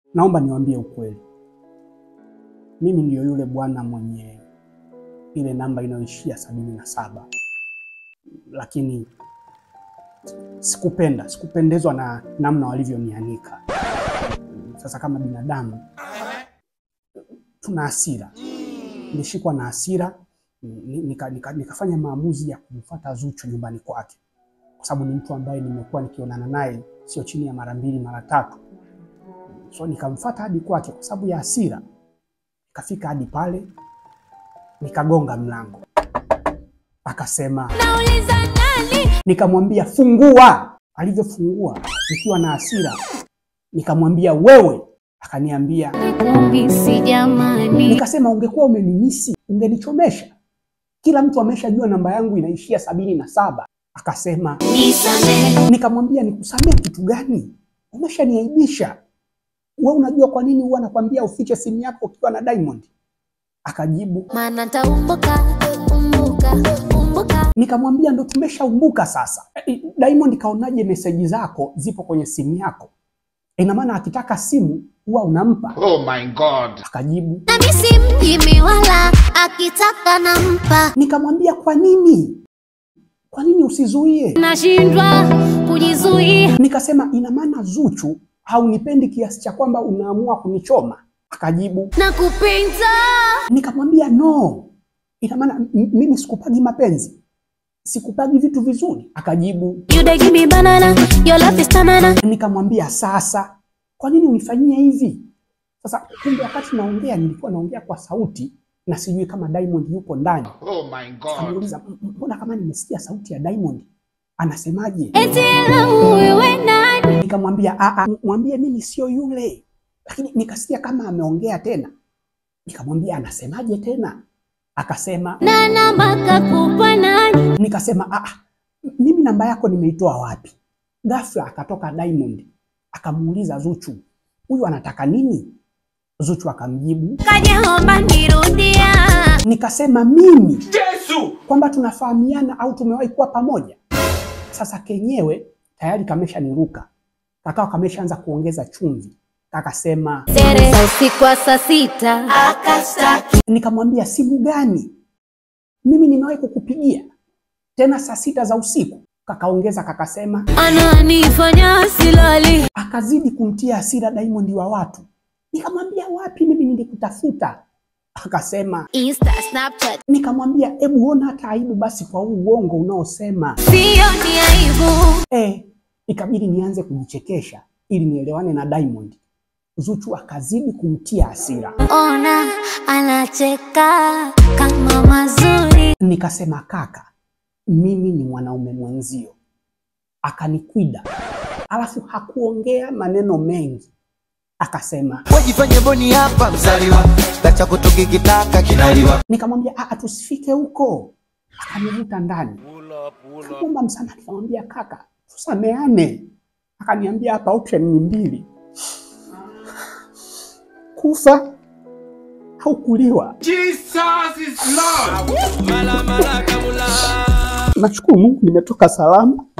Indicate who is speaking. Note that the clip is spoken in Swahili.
Speaker 1: naomba niwaambie ukweli, mimi ndiyo yule bwana mwenye ile namba inayoishia sabini na saba, lakini sikupenda, sikupendezwa na namna walivyonianika. Sasa kama binadamu tuna hasira, nilishikwa na hasira ni- nika, nika, nikafanya maamuzi ya kumfuata Zuchu nyumbani kwake, kwa sababu ni mtu ambaye nimekuwa nikionana naye sio chini ya mara mbili mara tatu. So nikamfuata hadi kwake kwa sababu ya hasira. Nikafika hadi pale, nikagonga mlango, akasema,
Speaker 2: Nauliza nani?
Speaker 1: nikamwambia fungua. Alivyofungua nikiwa na hasira, nikamwambia wewe, akaniambia
Speaker 2: Nikumisi jamani.
Speaker 1: Nikasema ungekuwa umenimisi ungenichomesha. Kila mtu ameshajua namba yangu inaishia sabini na saba. Akasema,
Speaker 2: Nisamehe.
Speaker 1: nikamwambia nikusamee kitu gani? Umeshaniaibisha. We unajua kwa nini huwa nakwambia ufiche simu yako ukiwa na Diamond? Akajibu,
Speaker 2: Maana ntaumbuka, umbuka, umbuka.
Speaker 1: nikamwambia ndo tumeshaumbuka sasa. Eh, Diamond kaonaje meseji zako zipo kwenye simu yako? Ina maana akitaka simu huwa unampa.
Speaker 3: Oh my God.
Speaker 1: Akajibu,
Speaker 2: Na mimi si mjimi wala akitaka nampa.
Speaker 1: nikamwambia kwa nini? Kwa nini usizuie?
Speaker 2: Nashindwa kujizuia.
Speaker 1: Nikasema ina maana Zuchu haunipendi kiasi cha kwamba unaamua kunichoma? Akajibu,
Speaker 2: Nakupenda.
Speaker 1: nikamwambia no, ina maana m- mimi sikupagi mapenzi, sikupagi vitu vizuri. Akajibu,
Speaker 2: You dey give me banana, your love is banana.
Speaker 1: nikamwambia sasa, kwa nini unifanyie hivi? Sasa kumbe wakati naongea nilikuwa naongea kwa sauti na sijui kama Diamond yupo ndani.
Speaker 3: Oh my God.
Speaker 1: Kamuuliza, "M- m- mbona kama nimesikia sauti ya Diamond anasemaje?
Speaker 2: Eti lau wewe nani?
Speaker 1: Nikamwambia "Ah, ah, mwambie mimi sio yule, lakini nikasikia kama ameongea tena. Nikamwambia anasemaje tena? Akasema,
Speaker 2: Na namba kakupa nani?
Speaker 1: nikasema "Ah, ah, mimi namba yako nimeitoa wapi? Ghafla akatoka Diamond akamuuliza Zuchu, huyu anataka nini? Zuchu akamjibu,
Speaker 2: Kajaomba nirudia.
Speaker 1: nikasema mimi Yesu, kwamba tunafahamiana au tumewahi kuwa pamoja. Sasa kenyewe tayari kamesha niruka, kakao kameshaanza kuongeza chumvi, kakasema
Speaker 2: Tere za usiku wa saa sita. Akastaki.
Speaker 1: Nikamwambia simu gani? Mimi nimewahi kukupigia tena saa sita za usiku. Kakaongeza kakasema,
Speaker 2: Ananifanya silali.
Speaker 1: akazidi kumtia hasira Diamond wa watu. Nikamwambia wapi, mimi nilikutafuta. Akasema,
Speaker 2: Insta, Snapchat.
Speaker 1: nikamwambia hebu ona hata aibu basi kwa huu uongo unaosema.
Speaker 2: Sio ni aibu.
Speaker 1: Eh, ikabidi nianze kujichekesha ili nielewane na Diamond. Zuchu akazidi kumtia hasira.
Speaker 2: Ona anacheka kama mazuri.
Speaker 1: Nikasema kaka, mimi ni mwanaume mwenzio. Akanikwida, alafu hakuongea maneno mengi, akasema.
Speaker 4: wajifanye boni hapa mzaliwa tacha kutukikitaka kinaliwa
Speaker 1: Nikamwambia "Ah, tusifike huko, akanivuta ndani, kaomba msamaha. Nikamwambia kaka, tusameane. Akaniambia hapa option ni mbili, kufa au kuliwa.
Speaker 3: Jesus is Lord.
Speaker 1: Nashukuru Mungu nimetoka salama,